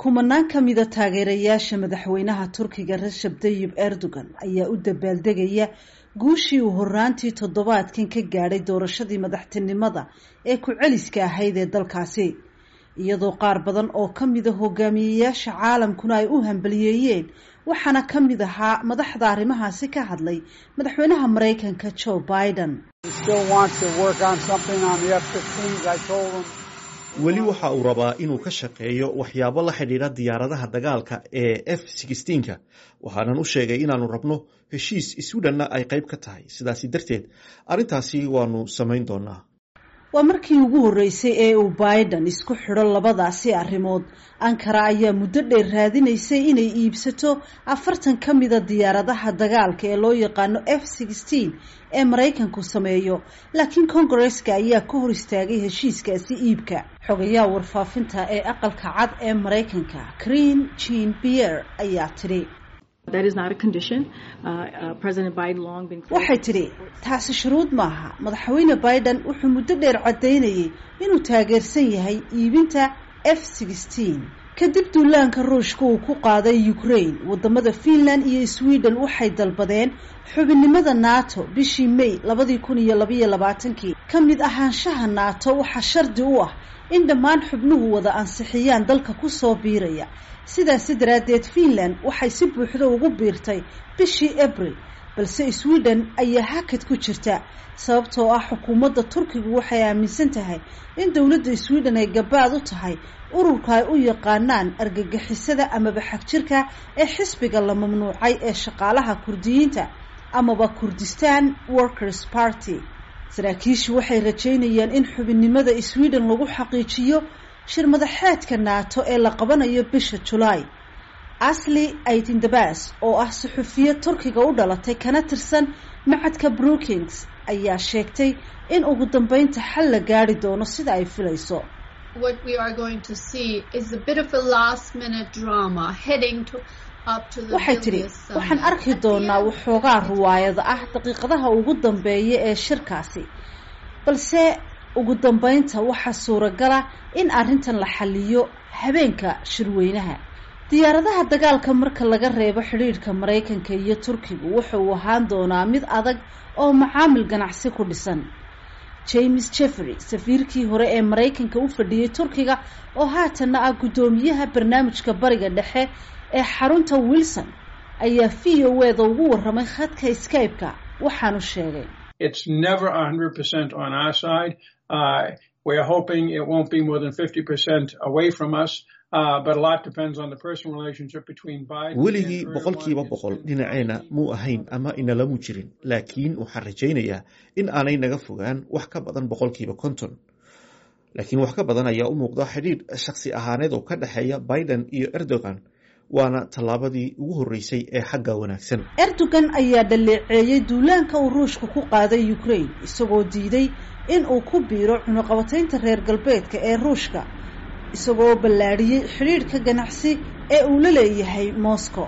kumanaan ka mida taageerayaasha madaxweynaha turkiga rashab tayib erdogan ayaa u dabaaldegaya guushii uu horaantii toddobaadkan ka gaadhay doorashadii madaxtinimada ee ku-celiska ahayd ee dalkaasi iyadoo qaar badan oo ka mida hogaamiyeyaasha caalamkuna ay u hambaliyeeyeen waxaana ka mid ahaa madaxda arrimahaasi ka hadlay madaxweynaha maraykanka joe biden weli waxa uu rabaa inuu ka shaqeeyo waxyaabo la xidhiidha diyaaradaha dagaalka ee f sixteenka waxaanan u sheegay inaanu rabno heshiis iswidhanna ay qayb ka tahay sidaasi darteed arrintaasi waanu samayn doonaa waa markii ugu horreysay ee uu biden isku xidho labadaasi arrimood ankara ayaa muddo dheer raadinaysay inay iibsato afartan ka mida diyaaradaha dagaalka ee loo yaqaano f sixteen ee maraykanku sameeyo laakiin kongareska ayaa ka hor istaagay heshiiskaasi iibka xogayaha warfaafinta ee aqalka cad ee maraykanka green jean pierre ayaa tidhi waxay tidhi taasi shuruud maaha madaxweyne biden wuxuu muddo dheer caddaynayay inuu taageersan yahay iibinta f sixteen kadib duulaanka ruushka uu ku qaaday ukraine wadamada finland iyo sweden waxay dalbadeen xubinnimada nato bishii may labadii kun iyo labaiyo labaatankii ka mid ahaanshaha nato waxaa shardi u ah in dhammaan xubnuhu wada ansixiyaan dalka kusoo biiraya sidaasi daraaddeed finland waxay si buuxda ugu biirtay bishii abril balse sweden ayaa hakad ku jirta sababtoo ah xukuumadda turkigu waxay aaminsan tahay in dowladda sweden ay gabaad u tahay ururka ay u yaqaanaan argagixisada amaba xagjirka ee xisbiga la mamnuucay ee shaqaalaha kurdiyiinta amaba kurdistan workers party saraakiishu waxay rajaynayaan in xubinnimada sweden lagu xaqiijiyo shir madaxeedka nato ee la qabanayo bisha julaay asli aidindabas oo ah suxufiya turkiga u dhalatay kana tirsan macadka brookings ayaa sheegtay in ugu dambeynta xal la gaari doono sida ay filayso waxay tidhi waxaan arki doonaa waxoogaa ruwaayada ah daqiiqadaha ugu dambeeya ee shirkaasi balse ugu dambeynta waxaa suuragala in arrintan la xaliyo habeenka shirweynaha diyaaradaha dagaalka marka laga reebo xidhiidhka maraykanka iyo turkigu wuxa uu ahaan doonaa mid adag oo macaamil ganacsi ku dhisan james jeffery safiirkii hore ee maraykanka u fadhiyey turkiga oo haatanna ah guddoomiyaha barnaamijka bariga dhexe ee xarunta wilson ayaa v o eda ugu warramay khadka skype-ka waxaanu sheegay weligii boqolkiiba boqol dhinaceena muu ahayn ama inalamu jirin laakiin waxaan rajaynayaa in aanay naga fogaan wax ka badan boqolkiiba konton laakiin wax ka badan ayaa u muuqda xidhiidh shakhsi ahaaneed oo ka dhexeeya biden iyo erdogan waana tallaabadii ugu horreysay ee xagga wanaagsan erdogan ayaa dhaleeceeyey duulaanka uu ruushka ku qaaday ukraine isagoo diiday in uu ku biiro cunuqabataynta reer galbeedka ee ruushka isagoo ballaadhiyey xidhiidhka ganacsi ee uu la leeyahay moscow